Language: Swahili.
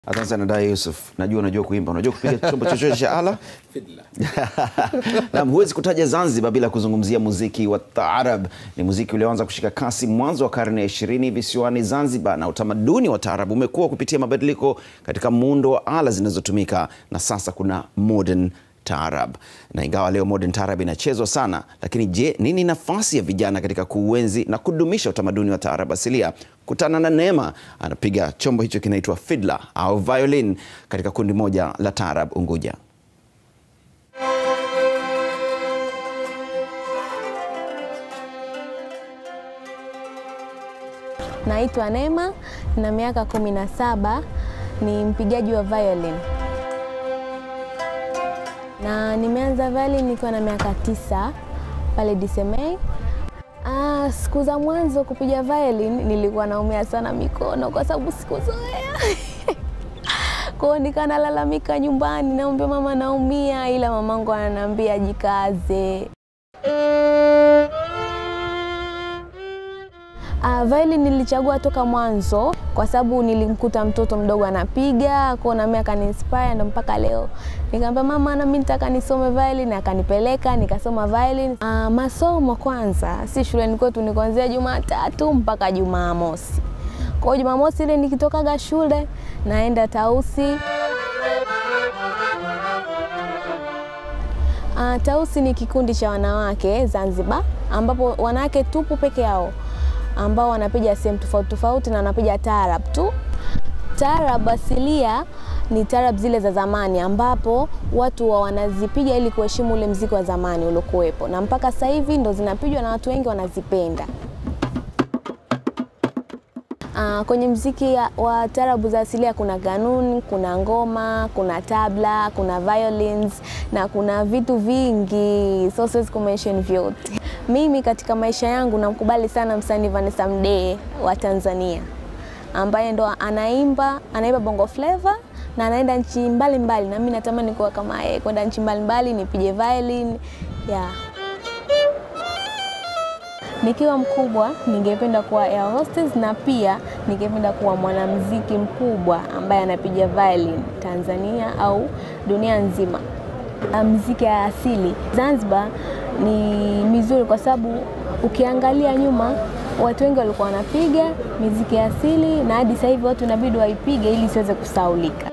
Asante sana Dai Yusuf, najua unajua kuimba, unajua kupiga chombo chochote cha ala Naam, huwezi kutaja Zanzibar bila kuzungumzia muziki wa taarab. Ni muziki ulioanza kushika kasi mwanzo wa karne ya ishirini visiwani Zanzibar, na utamaduni wa taarab umekuwa kupitia mabadiliko katika muundo wa ala zinazotumika, na sasa kuna modern taarab. Na ingawa leo modern taarab inachezwa sana, lakini je, nini nafasi ya vijana katika kuuenzi na kudumisha utamaduni wa taarab asilia? Kutana na Neema, anapiga chombo hicho kinaitwa fiddler au violin katika kundi moja la taarab Unguja. Naitwa Neema na miaka kumi na saba, ni mpigaji wa violin na nimeanza violin nikiwa na miaka tisa pale DCMA. Ah, siku za mwanzo kupiga violin nilikuwa naumia sana mikono kwa sababu sikuzoea kwao, nikaa nalalamika nyumbani, naambia mama naumia, ila mamangu ananiambia jikaze. Uh, violin nilichagua toka mwanzo kwa sababu nilimkuta mtoto mdogo anapiga kwao, na mimi akaniinspire, ndo mpaka leo nikamwambia mama, na mimi nitaka nisome violin, akanipeleka nikasoma violin. Uh, masomo kwanza, si shuleni kwetu, ni kuanzia Jumatatu mpaka Jumamosi. Kwa hiyo Jumamosi ile nikitokaga shule naenda Tausi. Uh, Tausi ni kikundi cha wanawake Zanzibar, ambapo wanawake tupu peke yao ambao wanapiga sehemu tofauti tofauti na wanapiga taarab tu. Taarab asilia ni taarab zile za zamani, ambapo watu wa wanazipiga ili kuheshimu ule mziki wa zamani uliokuwepo, na mpaka sasa hivi ndo zinapigwa na watu wengi wanazipenda. Uh, kwenye mziki wa taarabu za asilia kuna ganun, kuna ngoma, kuna tabla, kuna violins na kuna vitu vingi, so siwezi kumention vyote. Mimi katika maisha yangu namkubali sana msanii Vanessa Mdee wa Tanzania ambaye ndo anaimba anaimba bongo flava na anaenda nchi mbalimbali, na mimi natamani kuwa kama yeye, kwenda nchi mbalimbali nipige violin yeah. Nikiwa mkubwa ningependa kuwa air hostess na pia ningependa kuwa mwanamuziki mkubwa ambaye anapiga violin Tanzania au dunia nzima. Muziki ya asili Zanzibar ni mizuri kwa sababu ukiangalia nyuma watu wengi walikuwa wanapiga miziki ya asili na hadi sasa hivi watu inabidi waipige ili isiweze kusaulika.